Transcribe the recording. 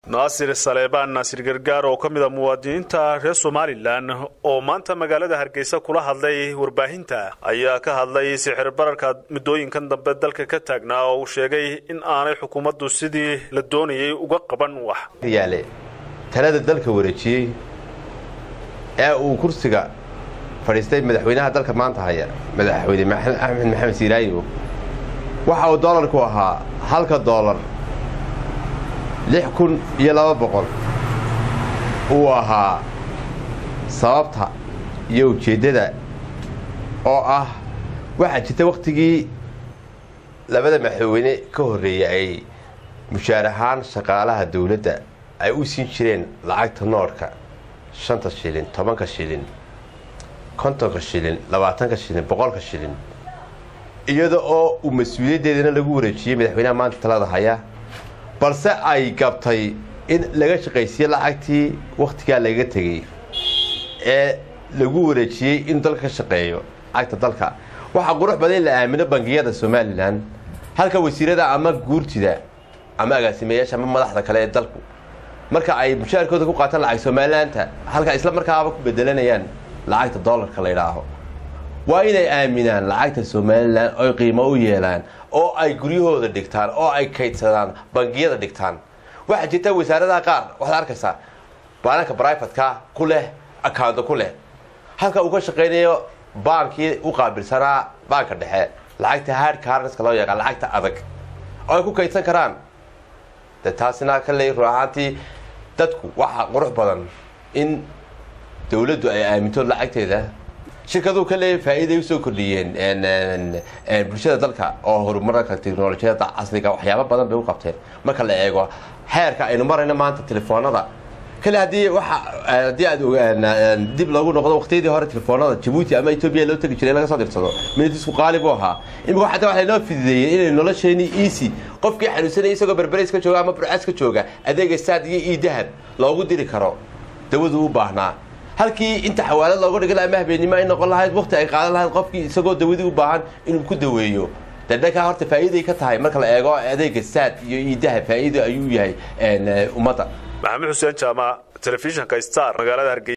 naasir saleebaan naasir gargaar oo ka mid a muwaadiniinta reer somalilan oo maanta magaalada hargeysa kula hadlay warbaahinta ayaa ka hadlay sixir bararka muddooyinkan dambe dalka ka taagnaa oo uu sheegay in aanay xukuumaddu sidii la doonayay uga qaban wax yaale talada dalka wareejiyey ee uu kursiga fadhiistay madaxweynaha dalka maanta haya madaxweyne axmed maxamed siiraayo waxa uu doolarku ahaa halka doolar lix kun iyo laba boqol uu ahaa sababta iyo ujeeddada oo ah waxaa jirta wakhtigii labada madaxweyne ka horreeyey ay mushaar ahaan shaqaalaha dawladda ay u siin jireen lacagta noorhka shanta shilin tobanka shilin kontonka shilin labaatanka shilin boqolka shilin iyada oo uu mas-uuliyaddeedana lagu wareejiyey madaxweynaha maanta talada haya balse ay gabtay in laga shaqaysiiye lacagtii wakhtigaa laga tegey ee lagu wareejiyey inuu dalka ka shaqeeyo lacagta dalka waxaa qurux badan in la aamino bangiyada somalilan halka wasiirada ama guurtida ama agaasimeyaasha ama madaxda kale ee dalku marka ay mushaarkooda ku qaataan lacag somalilaanta halka isla markaaba ku bedelanayaan lacagta doolarka la ydhaaho waa inay aaminaan lacagta somalilan oy qiimo u yeelaan oo ay guryahooda dhigtaan oo ay kaydsadaan bangiyada dhigtaan waxaa jirta wasaaradaha qaar waxaad arkaysaa baananka brivatka ku leh accounta ku leh halka uu ka shaqaynayo baankii u qaabilsanaa baanka dhexe lacagta hard carneska loo yaqaan lacagta adag oo ay ku kaydsan karaan de taasina ka leey run ahaantii dadku waxaa qurux badan in dawladdu ay aaminto lacagteeda shirkaduu ka leeyahy faa'iiday usoo kordhiyeen bulshada dalka oo horumarka teknolojiyada casriga waxyaaba badan bay u qabteen marka la eego xeerka aynu marayno maanta telefoonada kale haddii waa haddii aad dib loogu noqdo waqtiyadii hore telefoonada jabuuti ama etoobiya loo tegi jiray laga soo dirsado minidisku qaali buu ahaa imika xataa waxa laynoo fidideeyey inay nolosheeni easy qofkii xanuunsanaya isagoo berbereys ka jooga ama burcas ka jooga adeega saad iyo io dahab loogu diri karo dawadu u baahnaa halkii inta xawaalad looga dhigan ama habeennimo ay noqon lahayd waqti ay qaadan lahayd qofkii isagoo dawadii u baahan inuu ku daweeyo dadhankaa horta faa'iiday ka tahay marka la eego adeega saad iyo iidaha faa'iido ayuu yahay ummadda maxamed xuseen jaamac telefishinka star magaalada hargeysa